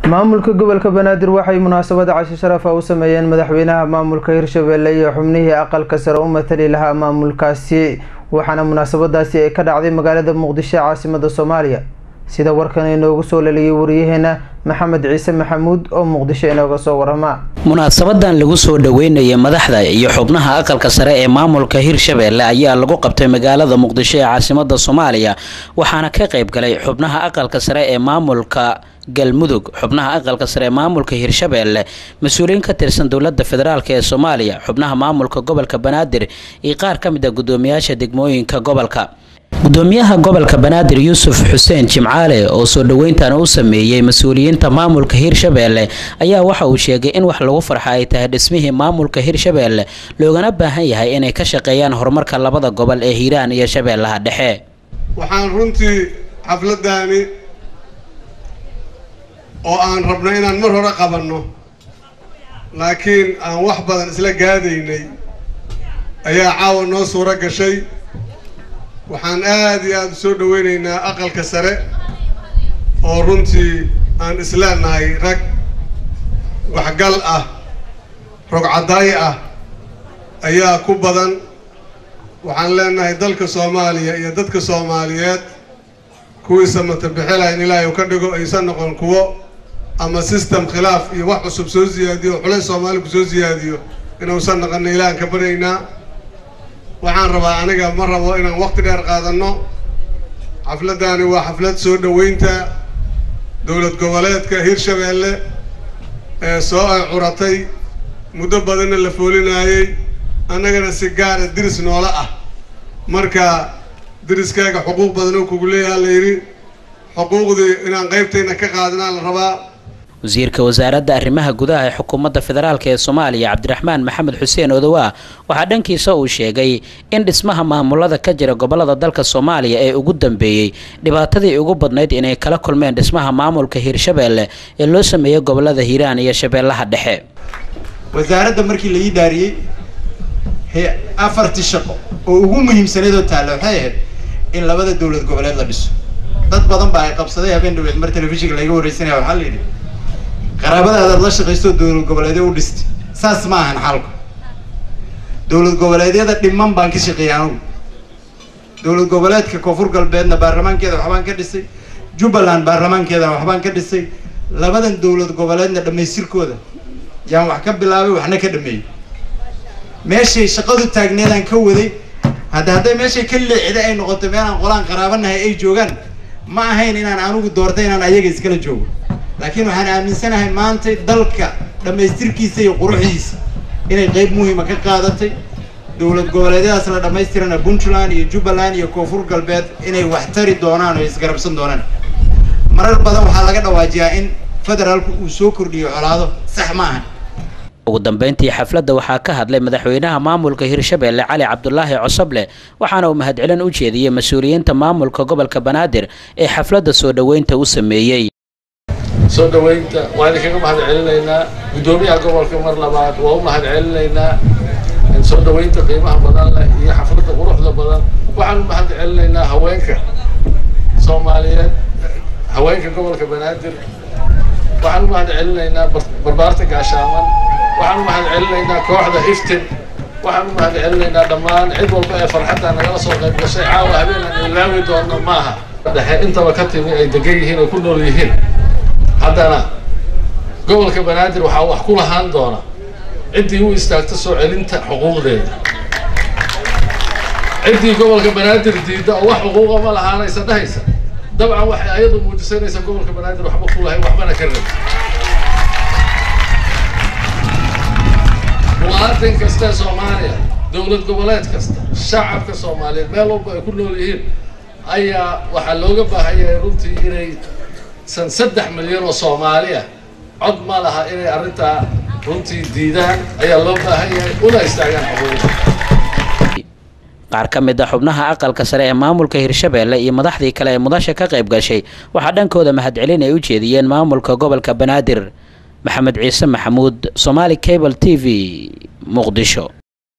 maamulka gobolka banaadir waxay munaasabada cashi sharafa u sameeyeen madaxweynaha maamulka hirshabelle iyo xubnihii aqalka sare u matali lahaa maamulkaasi waxaana munaasabadaasi ay ka dhacday magaalada muqdisho ee caasimada soomaaliya sida warkan inoogu soo laliyay wariyaheena maxamed ciise maxamuud oo muqdisho inooga soo warama munaasabadan lagu soo dhaweynayay madaxda iyo xubnaha aqalka sare ee maamulka hirshabelle ayaa lagu qabtay magaalada muqdisho ee caasimada soomaaliya waxaana ka qayb galay xubnaha aqalka sare ee maamulka galmudug xubnaha aqalka sare ee maamulka hirshabelle mas-uuliyiin ka tirsan dowlada federaalk ee soomaaliya xubnaha maamulka gobolka banaadir iyo qaar ka mid a gudoomiyaasha degmooyinka gobolka gudoomiyaha gobolka banaadir yuusuf xuseen jimcaale oo soo dhaweyntan u sameeyey mas-uuliyiinta maamulka hirshabelle ayaa waxa uu sheegay in wax lagu farxa ay tahay dhismihii maamulka hirshabelle loogana baahan yahay inay ka shaqeeyaan horumarka labada gobol ee hiiraan iyo shabeellaha dhexe waxaan runtii xafladani oo aan rabno inaan mar hore qabanno laakiin aan wax badan isla gaadaynay ayaa caawa noo suuro gashay waxaan aada iyo aada u soo dhaweynaynaa aqalka sare oo runtii aan isleenahay rag waxgal ah rogcadaay ah ayaa ku badan waxaan leenahay dalka soomaaliya iyo dadka soomaaliyeed kuwiisa matabixila in ilaahay u ka dhigo aysan noqon kuwo ama system khilaaf iyo wax cusub soo siyaadiyo o culays soomaali ku soo siyaadiyo inuusan noqona ilaahan ka baryaynaa waxaan rabaa aniga ma rabo inaan waqti dheer qaadanno xafladani waa xaflad soo dhaweynta dowlad goboleedka hirshabelle ee soo ay curatay muddo badanna la foolinaayey annagana si gaara diris noola ah marka diriskaaga xuquuq badan oo kugu leeyaha la yidhi xuquuqdii inaan qaybtayna ka qaadinaa la rabaa wasiirka wasaaradda arrimaha gudaha ee xukuumadda federaalk ee soomaaliya cabdiraxmaan maxamed xuseen odowaa waxaa dhankiisa uu sheegay in dhismaha maamulada ka jira gobolada dalka soomaaliya ee ugu dambeeyey dhibaatadii ugu badnayd inay kala kulmeen dhismaha maamulka hiirshabelle ee loo sameeyey gobolada hiiraan iyo shabeellaha dhexe wasaaradda markii la ii daariyey afartii shaqo oo ugu muhiimsaneed oo taalla waxay ahayd in labada dowlad goboleed la dhiso dad badan baa ay qabsaday habeen dhaweed mar telefishinka laga wareysanaya waxaa la yidhi qaraabadaadaad la shaqaysto dowlad goboleedyo u dhistay saas ma ahan xalku dowlad goboleedyada dhiman baan ka shaqeeyay anugu dowlad goboleedka koonfur galbeedna baarlamaankeeda waxbaan ka dhisay jubbaland baarlamaankeedana waxbaan ka dhisay labadan dowlad goboleedna dhammaystirkooda yaan wax ka bilaabay waxna ka dhameeyey meeshay shaqadu taagneedaan ka waday hadda hadday meeshay ka leexda ay noqoto meelaan qolaan qaraabanahay ay joogaan ma ahayn inaan anigu doortay inaan ayaga iskala joogo laakiin waxaan aaminsanahay maanta dalka dhammaystirkiisa iyo quruxdiisa inay qeyb muhiima ka qaadatay dowlad goboleedyadaas la dhammaystirana puntland iyo jubbaland iyo koonfur galbeed inay wax tari doonaan oo isgarabsan doonaan marar badan waxaa laga dhawaajiyaa in federaalku uu soo kordhiyo colaado sax ma ahan ugu dambeyntii xafladda waxaa ka hadlay madaxweynaha maamulka hirshabelle cali cabdulaahi cosoble waxaana uu mahadcelin u jeediyey mas-uuliyiinta maamulka gobolka banaadir ee xafladda soo dhaweynta u sameeyey soo dhaweynta waa idinkaga mahad celinaynaa guddoomiyaha gobolka mar labaad waa u mahad celinaynaa soo dhaweynta qiimaha badan leh iyo xafladda quruxda badan waxaan u mahad celinaynaa haweenka soomaaliyeed haweenka gobolka banaadir waxaan u mahad celinaynaa barbaarta gaashaaman waxaan u mahad celinaynaa kooxda iftin waxaan u mahad celinaynaa dhammaan cid walba ee farxadda nagala soo qayb gashay caawa habeenaan ilaawi doonno maaha dhexe intaba ka timi ay degan yihiin oo ku nool yihiin haddana gobolka banaadir waxaa wax ku lahaan doona ciddii u istaagta soo celinta xuquuqdeeda ciddii gobolka banaadir diidda oo wax xuquuqa ma lahaanaysa dhahaysa dabcan waxay ayadu muujisanaysa gobolka banaadir waxba ku lahayn waxbana ka rabin muwaadin kasta ee soomaaliya dowlad goboleed kasta shacabka soomaaliyeed meel walba ay ku nool yihiin ayaa waxaa looga baahan yahay runtii inay san saddex milyan oo soomaaliya cod ma laha inay arrintaa runtii diidaan ayaa loo baahan yahay una istaagaan xuquuqda qaar ka mid a xubnaha aqalka sare ee maamulka hirshabelle iyo madaxdii kale ee mudasha ka qayb gashay waxaa dhankooda mahadcelin ay u jeediyeen maamulka gobolka banaadir maxamed ciise maxamuud somaali cable t v muqdisho